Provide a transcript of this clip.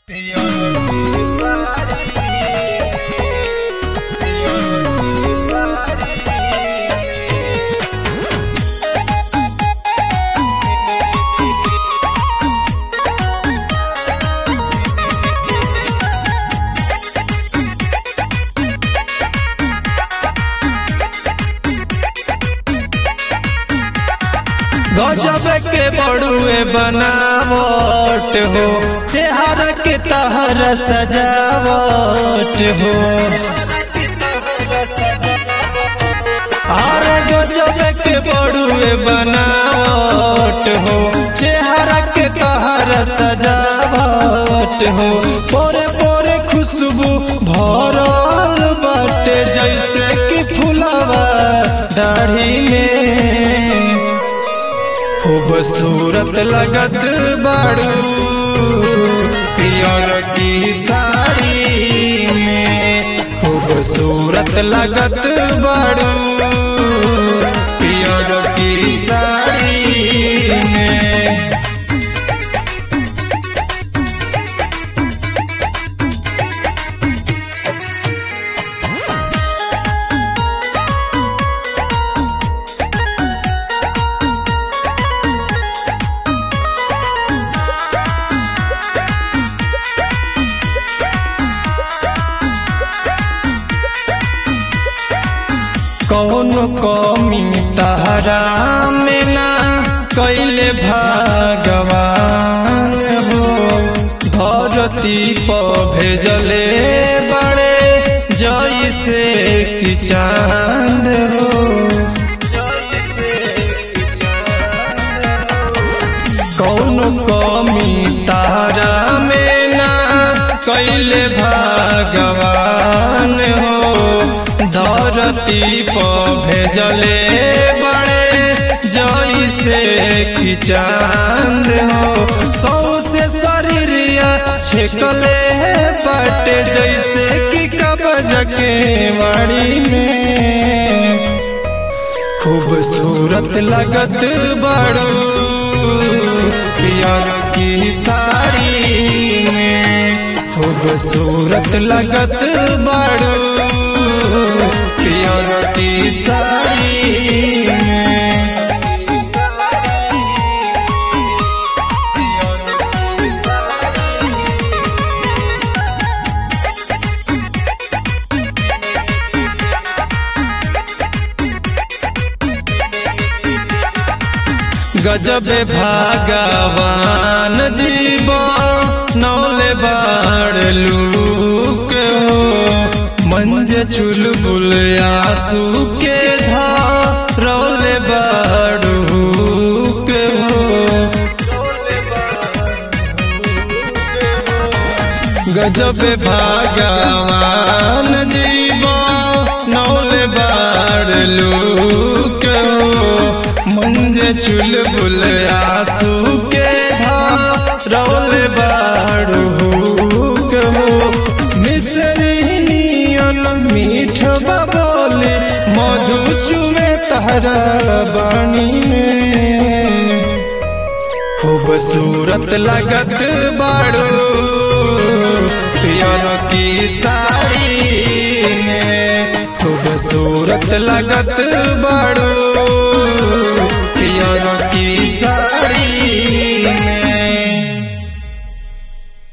गजब के बड़ुए बनावट हो चेहरा के तहर सजावट हो अरे गजब के बड़ुए बनावट हो चेहरा के तहर सजावट हो पोरे पोरे खुशबू भरल बाटे जैसे कि फुलवा दाढ़ी में खूबसूरत लगत बाड़ू पियर की साड़ी में खूबसूरत लगत बाड़ू पियर की साड़ी में कौन कमी तहरा में ना कैले भगवान हो धरती पर भेजले बड़े जैसे कि चांद हो जैसे कि चांद हो कौन कमी तारा में ना कैले भगवान हो धरती पर भेजले बड़े जैसे कि चांद हो सौ से शरीरिया छेकले बटे जैसे कि कबज के वाड़ी में खूबसूरत लगत बड़ो पियर की साड़ी में खूबसूरत लगत बड़ो पियर की साड़ी में गजब भागवान जीव नौले बाड़ लूक हो मंज चुलबुल आंसू के धा रौले बाड़ू के हो गजब भागवान जीव नौले बाड़ लूक हो मंजे चुलबुल आंसू के धा रौल बाड़ू हो मिसरी नियन मीठ बोले मधु चुवे तहरा बाणी में खूबसूरत लगत बाड़ू पियर की साड़ी में खूबसूरत लगत बाड़ू पियर की साड़ी